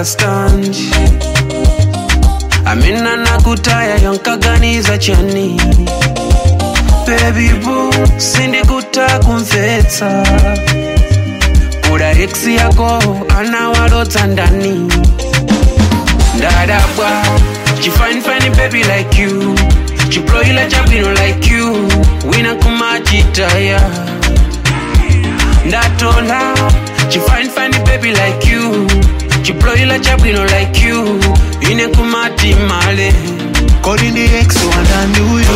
understand amina nakutaya yankaganiza chani baby boo sindikuta kumvetsa kuda ex yako anawalotsa ndani ndadabwa chifanifani baby like you chiploila chabwino like you wina kumachitaya ndatola chifanifani baby like you chiploila chabwino like you ine kumati male kodi ndi ex wandani uyo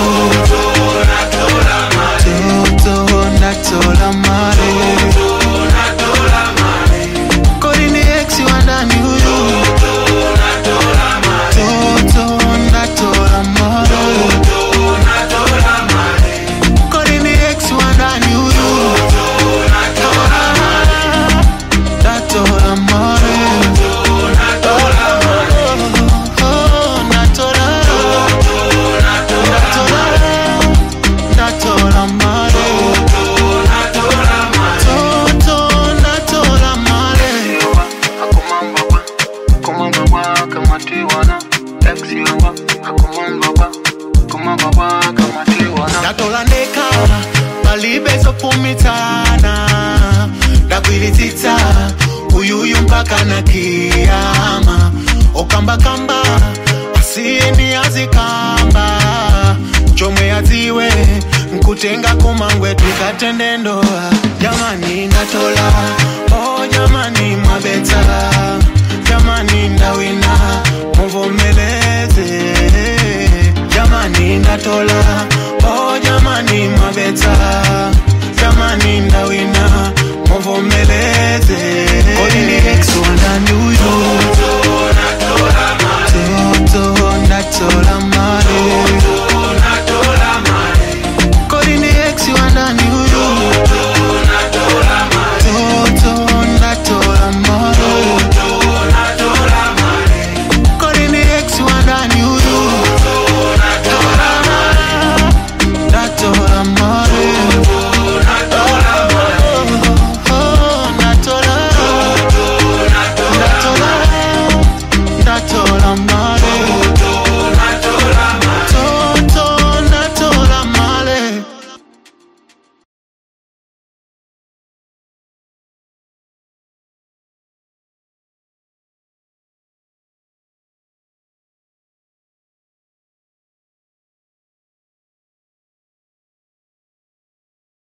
toto ndatola male kodi ndi ex wandani uyo toto ndatola male kodi ndi ex wandani uyo ndatola male Oh, ndatola ndatola male toto ndatola male ndatola ndeka palibe zopumitana ndakwilitsitsa uyuyu mpaka na kiyama okambakamba asiyeni azikamba chomwe adziwe nkutenga kumangwe tikatende ndoa jamani ndatola o jamani mwabetsa jamani ndawina muvomeleze jamani ndatola o jamani mwabetsa